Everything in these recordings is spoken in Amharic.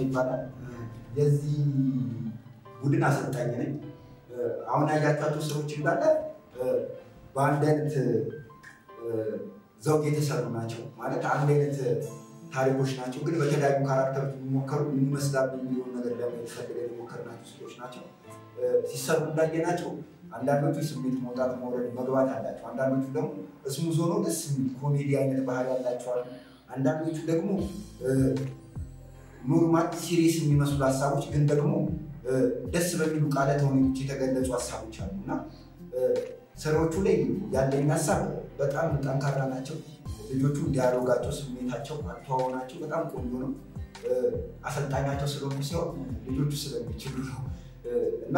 ይባላል። የዚህ ቡድን አሰልጣኝ ነኝ። አሁን ያያቸኋቸው ስራዎች እንዳለ በአንድ አይነት ዘውግ የተሰሩ ናቸው። ማለት አንድ አይነት ታሪኮች ናቸው፣ ግን በተለያዩ ካራክተሮች የሚሞከሩ ምን ይመስላሉ የሚሆን ነገር ለማየት ፈልገን የሞከርናቸው ስራዎች ናቸው። ሲሰሩ እንዳየናቸው አንዳንዶቹ ስሜት መውጣት መውረድ መግባት አላቸው። አንዳንዶቹ ደግሞ እስሙዝ ሆኖ ደስ የሚል ኮሜዲ አይነት ባህሪ ያላቸዋል። አንዳንዶቹ ደግሞ ኖርማል ሲሪየስ የሚመስሉ ሀሳቦች ግን ደግሞ ደስ በሚሉ ቃለ ተውኔቶች የተገለጹ ሀሳቦች አሉ እና ስራዎቹ ላይ ያለኝ ሀሳብ በጣም ጠንካራ ናቸው። ልጆቹ ዲያሎጋቸው፣ ስሜታቸው፣ አተዋወናቸው በጣም ቆንጆ ነው። አሰልጣኛቸው ስለሆኑ ሲሆን ልጆቹ ስለሚችሉ ነው እና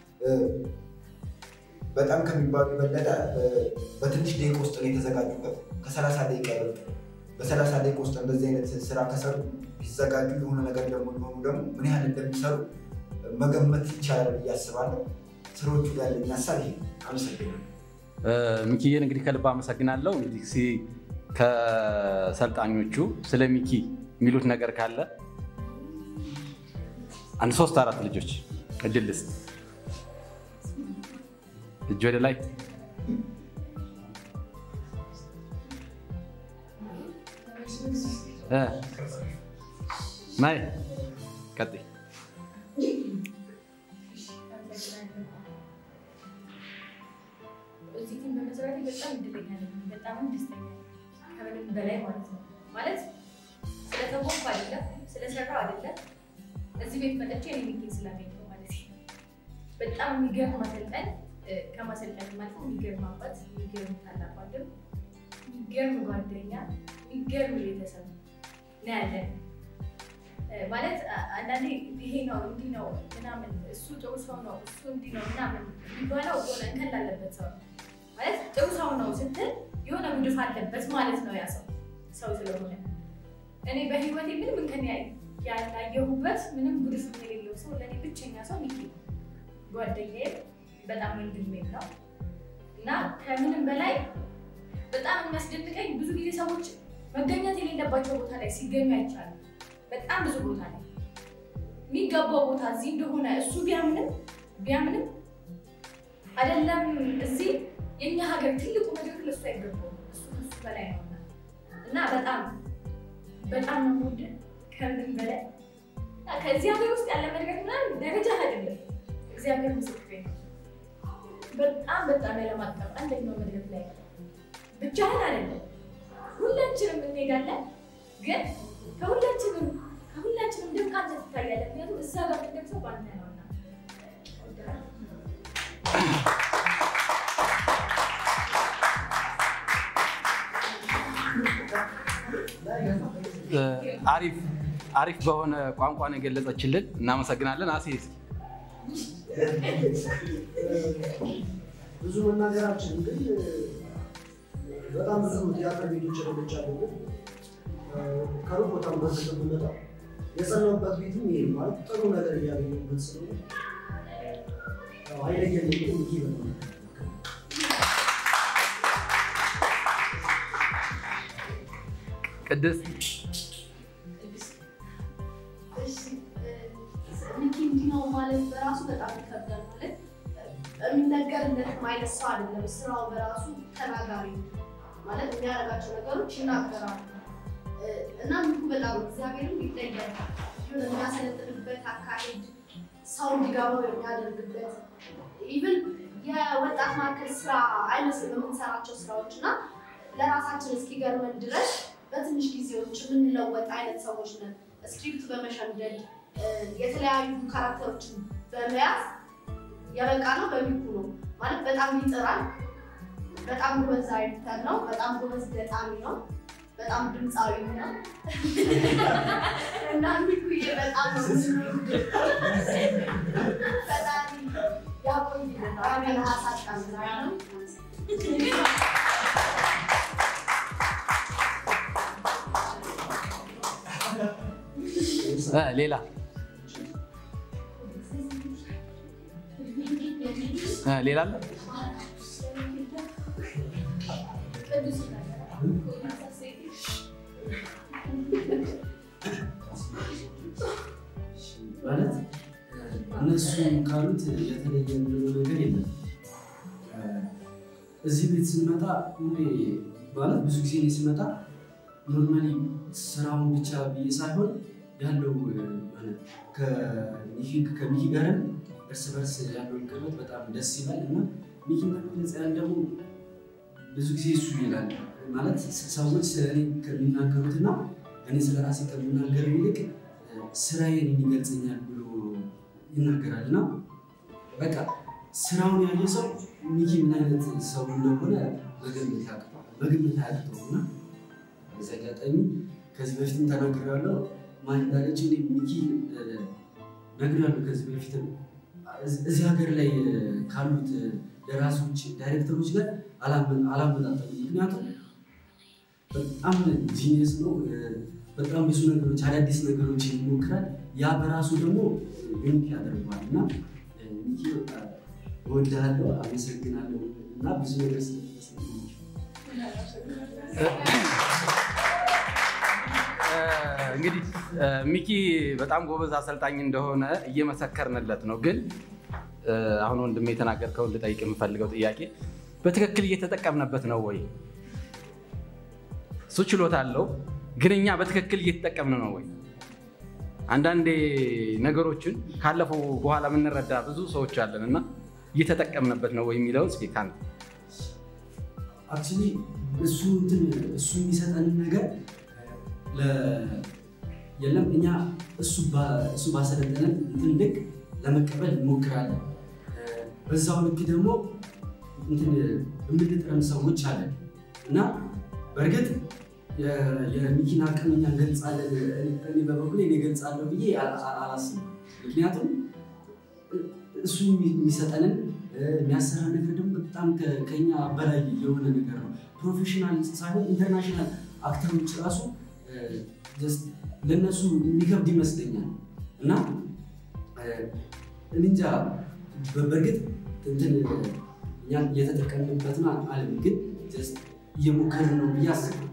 በጣም ከሚባሉ የበለጠ በትንሽ ደቂቃ ውስጥ ነው የተዘጋጁበት። ከሰላሳ ደቂቃ ይበልጥ በሰላሳ ደቂቃ ውስጥ እንደዚህ አይነት ስራ ከሰሩ ቢዘጋጁ የሆነ ነገር ደግሞ ሊሆኑ ደግሞ ምን ያህል እንደሚሰሩ መገመት ይቻላል ብዬ አስባለሁ። ስራዎቹ ያለኝ ሀሳብ ይሄ። አመሰግናለሁ። ሚኪዬን እንግዲህ ከልብ አመሰግናለሁ። እንግዲህ ከሰልጣኞቹ ስለ ሚኪ የሚሉት ነገር ካለ አንድ ሶስት አራት ልጆች እድል ልስጥ። እጅ ወደ ላይ ማይ ቀጥይ። እዚህ ግን በመሰረቴ በጣም እድለኛ ነኝ። በጣም ደስተኛ ነኝ። ከምንም በላይ ማለት ነው። ማለት ስለተወኩ አይደለም፣ ስለሰራው አይደለም። እዚህ ቤት መጥቼ እኔ ሚኪን ስላገኘሁ ማለት ነው። በጣም የሚገርም አሰልጣኝ ከማሰልጠን ማለት የሚገርም አባት፣ የሚገርም ታላቅ ወንድም፣ የሚገርም ጓደኛ፣ የሚገርም ቤተሰብ ነው ያለን። ማለት አንዳንዴ ይሄ ነው እንዲህ ነው ምናምን እሱ ጥሩ ሰው ነው እሱ እንዲህ ነው ምናምን የሚባለው የሆነ እንከን ላለበት ሰው ነው። ማለት ጥሩ ሰው ነው ስትል የሆነ ጉድፍ አለበት ማለት ነው ያ ሰው ሰው ስለሆነ። እኔ በህይወቴ ምንም እንከን ያላየሁበት ምንም ጉድፍ የሌለው ሰው ለእኔ ብቸኛ ሰው ሚኪ ነው። ጓደኛዬ በጣም ወንድሜም ነው እና ከምንም በላይ በጣም የሚያስደንቀኝ ብዙ ጊዜ ሰዎች መገኘት የሌለባቸው ቦታ ላይ ሲገኙ አይቻልም። በጣም ብዙ ቦታ ላይ የሚገባው ቦታ እዚህ እንደሆነ እሱ ቢያምንም ቢያምንም አይደለም እዚህ የኛ ሀገር ትልቁ መድረክ ለእሱ አይገባውም። እሱ ከሱ በላይ ነው እና በጣም በጣም ነው የምወድህ ከምንም በላይ ከዚህ ሀገር ውስጥ ያለ መድረክ ምናምን ደረጃ አይደለም። እግዚአብሔር ምስክሬ ነው። በጣም በጣም ያለማቀፍ አንደኛው መድረክ ላይ ብቻህን አይደለም፣ ሁላችንም እንሄዳለን ግን ከሁላችንም ከሁላችንም ድምቅ አንተ ትታያለህ። ምክንያቱም እዛ ጋር የምንደርሰው በአንተ ነውና። አሪፍ አሪፍ በሆነ ቋንቋ ነው የገለጸችልን። እናመሰግናለን። አሴ ብዙ መናገራችን ግን በጣም ብዙ ቲያትር ቤቶች ረግቻለሁ ግን ከሩቅ ቦታም በርግጥ ብመጣ የጸናሁበት ቤትም ይሄ ማለት ጥሩ ነገር እያገኘሁበት ስለሆነ አይለየም። ግን ይሄ በጣም ቅድስት ሚኪ እንዲህ ነው ማለት በራሱ በጣም ይከብዳል። ማለት የሚነገርለት አይነት ሰው አይደለም። ስራው በራሱ ተናጋሪ ነው። ማለት የሚያደርጋቸው ነገሮች ይናገራሉ እና ሚኩ በጣም እግዚአብሔርም ይለያል። የሆነ የሚያሰለጥንበት አካሄድ ሰው እንዲገባው የሚያደርግበት ኢቭን የወጣት ማዕከል ስራ አይመስልም የምንሰራቸው ስራዎች እና ለራሳችን እስኪገርመን ድረስ በትንሽ ጊዜዎች የምንለወጥ አይነት ሰዎች ነን። ስክሪፕት በመሸምደድ የተለያዩ ካራክተሮችን በመያዝ የበቃ ነው በሚኩ ነው ማለት በጣም ይጥራል። በጣም ጎበዝ አይተር ነው። በጣም ጎበዝ ገጣሚ ነው። በጣም ድምፃዊ ነው እና ሚኩዬ በጣም ነው ፈጣሪ ያቆይልን። አሜን። ሀሳጣም ነው ሌላ ሌላ አለ? ቅዱስ እንዳሉት የተለየ የምንለው ነገር የለም። እዚህ ቤት ስንመጣ ሁሌ ማለት ብዙ ጊዜ እኔ ስመጣ ኖርማሊ ስራውን ብቻ ብዬ ሳይሆን ያለው ከሚኪ ጋርም እርስ በርስ ያለው ቅርበት በጣም ደስ ይላል እና ሚኪ መግለጽ ያን ደግሞ ብዙ ጊዜ እሱ ይላል ማለት ሰዎች ስለ እኔ ከሚናገሩትና እኔ ስለ ራሴ ከምናገር ይልቅ ስራዬን ይገልጸኛል ብሎ ይናገራል እና በቃ ስራውን ያየ ሰው ሚኪ ምን አይነት ሰው እንደሆነ መገመት ያቅተዋል መገመት አያቅተው እና በዚህ አጋጣሚ ከዚህ በፊትም ተናግሬያለሁ። ማን እንዳለች እኔ ሚኪ ነግሬያለሁ ከዚህ በፊትም እዚህ ሀገር ላይ ካሉት ደራሲዎች፣ ዳይሬክተሮች ጋር አላመጣጠም። ምክንያቱም በጣም ጂኒየስ ነው። በጣም ብዙ ነገሮች አዳዲስ ነገሮች ይሞክራል። ያ በራሱ ደግሞ ዩኒክ ያደርገዋል እና ሚኪ እወድሃለሁ፣ አመሰግናለሁ እና ብዙ ነገር ስለተሰማኝ እንግዲህ ሚኪ በጣም ጎበዝ አሰልጣኝ እንደሆነ እየመሰከርንለት ነው። ግን አሁን ወንድሜ የተናገርከውን ልጠይቅ የምፈልገው ጥያቄ በትክክል እየተጠቀምንበት ነው ወይ? እሱ ችሎታ አለው፣ ግን እኛ በትክክል እየተጠቀምን ነው ወይ? አንዳንዴ ነገሮችን ካለፈው በኋላ የምንረዳ ብዙ ሰዎች አለን እና እየተጠቀምንበት ነው ወይ የሚለውን እስኪ ከአንተ አክቹዋሊ እሱ እንትን እሱ የሚሰጠንን ነገር የለም እኛ እሱ ባሰለጠነን እንትን ልክ ለመቀበል እንሞክራለን። በዛው ልክ ደግሞ የምንጥረም ሰዎች አለን እና በእርግጥ የሚኪን አቅም እኛ እንገልጻለን። እኔ በበኩሌ እኔ እገልጻለሁ ብዬ አላስብም። ምክንያቱም እሱ የሚሰጠንን የሚያሰራ ነገር ደግሞ በጣም ከኛ በላይ የሆነ ነገር ነው። ፕሮፌሽናል ሳይሆን ኢንተርናሽናል አክተሮች ራሱ ለእነሱ የሚከብድ ይመስለኛል እና እንጃ በእርግጥ እንትን እኛ እየተጠቀምንበት ነው አለም ግን እየሞከርን ነው ብዬ አስባለሁ።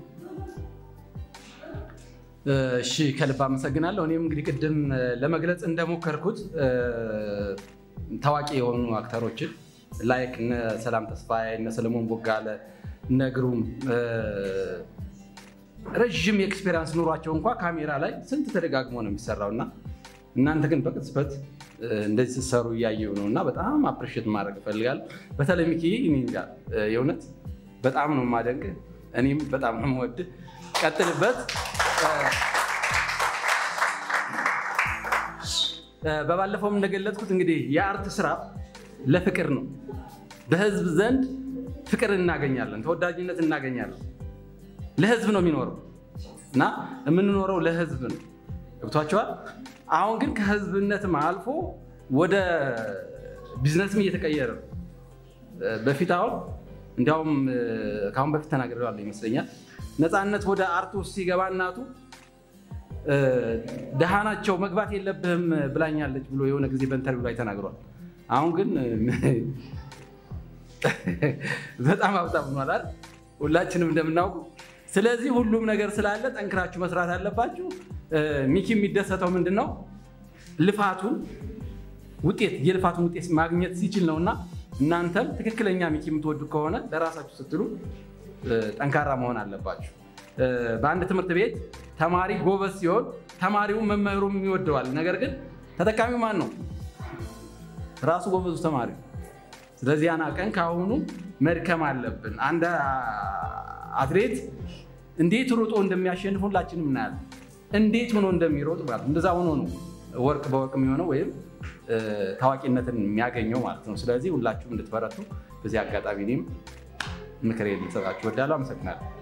እሺ ከልብ አመሰግናለሁ። እኔም እንግዲህ ቅድም ለመግለጽ እንደሞከርኩት ታዋቂ የሆኑ አክተሮችን ላይክ እነ ሰላም ተስፋዬ፣ እነ ሰለሞን ቦጋለ፣ እነ ግሩም ረዥም የኤክስፔሪንስ ኑሯቸው እንኳ ካሜራ ላይ ስንት ተደጋግሞ ነው የሚሰራው እና እናንተ ግን በቅጽበት እንደዚህ ስትሰሩ እያየው ነው እና በጣም አፕሪሼት ማድረግ እፈልጋለሁ። በተለይ ሚኪ እኔ እንጃ የእውነት በጣም ነው የማደንቅ፣ እኔም በጣም ነው የምወድህ። ቀጥልበት። በባለፈውም እንደገለጽኩት እንግዲህ የአርት ስራ ለፍቅር ነው። በህዝብ ዘንድ ፍቅር እናገኛለን፣ ተወዳጅነት እናገኛለን። ለህዝብ ነው የሚኖረው እና የምንኖረው ለህዝብ ነው። ገብቷቸዋል። አሁን ግን ከህዝብነትም አልፎ ወደ ቢዝነስም እየተቀየረ ነው። በፊት አሁን እንዲያውም ከአሁን በፊት ተናግሬዋለሁ ይመስለኛል። ነፃነት ወደ አርት ውስጥ ሲገባ እናቱ ደሃ ናቸው መግባት የለብህም ብላኛለች ብሎ የሆነ ጊዜ በኢንተርቪው ላይ ተናግሯል። አሁን ግን በጣም ሀብታም ሆኗል ሁላችንም እንደምናውቁ። ስለዚህ ሁሉም ነገር ስላለ ጠንክራችሁ መስራት አለባችሁ። ሚኪ የሚደሰተው ምንድን ነው? ልፋቱን ውጤት የልፋቱን ውጤት ማግኘት ሲችል ነው እና እናንተም ትክክለኛ ሚኪ የምትወዱ ከሆነ ለራሳችሁ ስትሉ ጠንካራ መሆን አለባችሁ። በአንድ ትምህርት ቤት ተማሪ ጎበዝ ሲሆን ተማሪው መምህሩም ይወደዋል። ነገር ግን ተጠቃሚው ማን ነው? ራሱ ጎበዙ ተማሪ። ስለዚህ ያን ቀን ከአሁኑ መድከም አለብን። አንድ አትሌት እንዴት ሮጦ እንደሚያሸንፍ ሁላችንም እናያለን። እንዴት ሆኖ እንደሚሮጥ ማለት እንደዛ ሆኖ ነው ወርቅ በወርቅ የሚሆነው ወይም ታዋቂነትን የሚያገኘው ማለት ነው። ስለዚህ ሁላችሁም እንድትበረቱ በዚህ አጋጣሚ እኔም ምክሬን ልሰጣችሁ እወዳለሁ። አመሰግናለሁ።